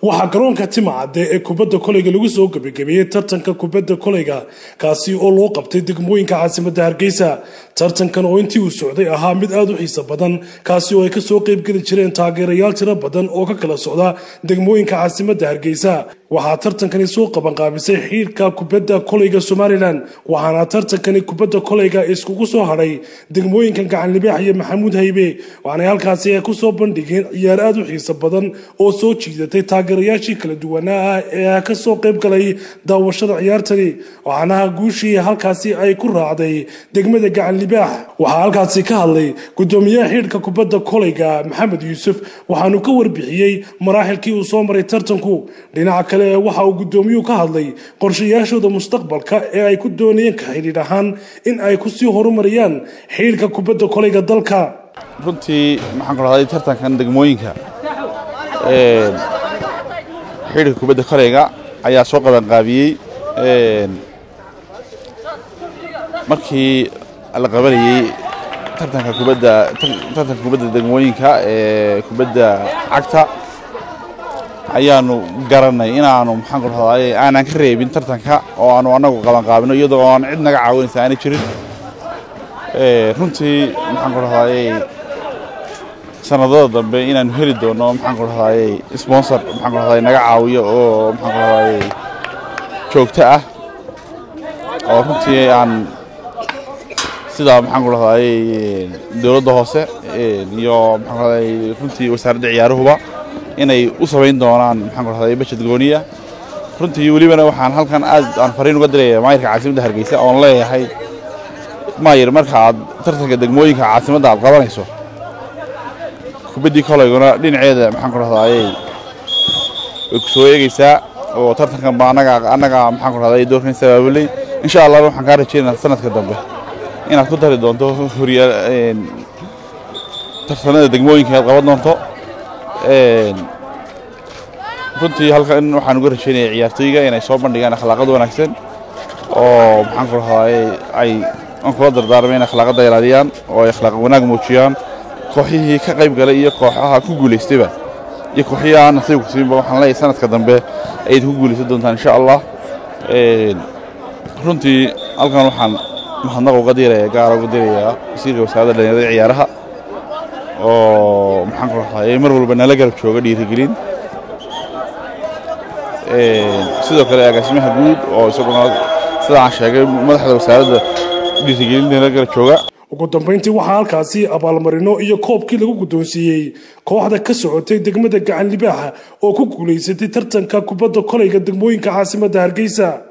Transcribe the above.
waxaa garoonka timacadde ee kubadda koleyga lagu soo gebagabeeyey tartanka kubadda koleyga kaasi oo loo qabtay degmooyinka caasimadda hargeysa tartankan oo intii uu socday ahaa mid aada u xiiso badan kaasi oo ay kasoo qeybgeli jireen taageerayaal tiro badan oo ka kala socda degmooyinka caasimadda hargeysa waxaa tartankani soo qabanqaabisay xiirka kubadda koleyga somalilan waxaana tartankani kubadda koleyga iskugu soo hadhay degmooyinka gacanlibaax iyo maxamuud haybe waxaanay halkaasi ay kusoo bandhigeen ciyaar aada u xiiso badan oo soo jiidatay taageerayaashii kala duwanaa ah ee kasoo qeyb galay daawashada ciyaartani waxaanaha guushii halkaasi ay ku raacday degmada gacanlibaax waxaa halkaasi ka hadlay gudoomiyaha xiidhka kubadda koleyga maxamed yuusuf waxaanu ka warbixiyey maraaxilkii uu soo maray tartanku dhinaca kale waxa uu gudoomiyuhu ka hadlay qorshayaashooda mustaqbalka ee ay ku doonayeen ka xidhiidh ahaan in ay kusii horumariyaan xiidhka kubadda koleyga dalka runtii maxaan ku dhahday tartankan degmooyinka xidhka kubadda koleyga ayaa soo qabanqaabiyey markii la qabanayey tartanka kubadda tartanka kubadda degmooyinka ee kubadda cagta ayaanu garanay inaanu maxaan ku dhahday aanan ka reebin tartanka oo aanu annagu qabanqaabino iyadoo aan cid naga caawinaysa aanay jirin runtii maxaan ku dhahday sanadada dambe inaanu heli doono maxaan ku dhahday sponsor maxaan ku dhahday naga caawiyo oo maxaan ku dhahday joogto ah oo runtii aan sida maxaan ku dhahday dowladda hoose iyo maxaan ku dhahday runtii wasaaradda ciyaaruhuba inay u samayn doonaan maxaan ku dhahday bajad gooniya runtii welibana waxaan halkan aad aan fariin uga diraya maayirka caasimadda hargeysa oon leeyahay maayir marka aad tartanka degmooyinka caasimadda aad qabanayso kubaddii koleyguna dhinaceeda maxaan ku dhahday way ku soo eegaysaa oo tartankan ba annaga annaga maxaan ku dhahday doorkan sabaabulay insha allah waxaan kaa rajeynaa sanadka dambe inaad ku dari doonto horyaal tartanada degmooyinka aad qaban doonto runtii halkan waxaan uga rajeynaya ciyaartooyga inay soo bandhigaan akhlaaqad wanaagsan oo maxaan ku dhahday ay aan kula dardaarmay in akhlaaqadda ilaaliyaan oo ay akhlaaq wanaag muujiyaan kooxihii ka qayb galay iyo kooxaha ku guulaystayba iyo kooxihii aan nasiibku siinba waxaan leeyahay sanadka dambe ayaad ku guulaysan doontaan insha allah runtii halkan waxaan mahadnaq uga diraya gaara uga dirayaa wasiirka wasaaradda dhalinyarada ciyaaraha oo maxaan ku dhahday mar walba nala garab jooga dhiirigelin sidoo kale agaasimaha guud oo isaguna sida aan sheegay madaxda wasaaradda dhiirigelin nala garab jooga ugu dambeyntii waxaa halkaasi abaalmarino iyo koobkii lagu guddoonsiiyey kooxda ka socotay degmada gacan libaaxa oo ku guulaysatay tartanka kubadda koleyga degmooyinka caasimadda hargeysa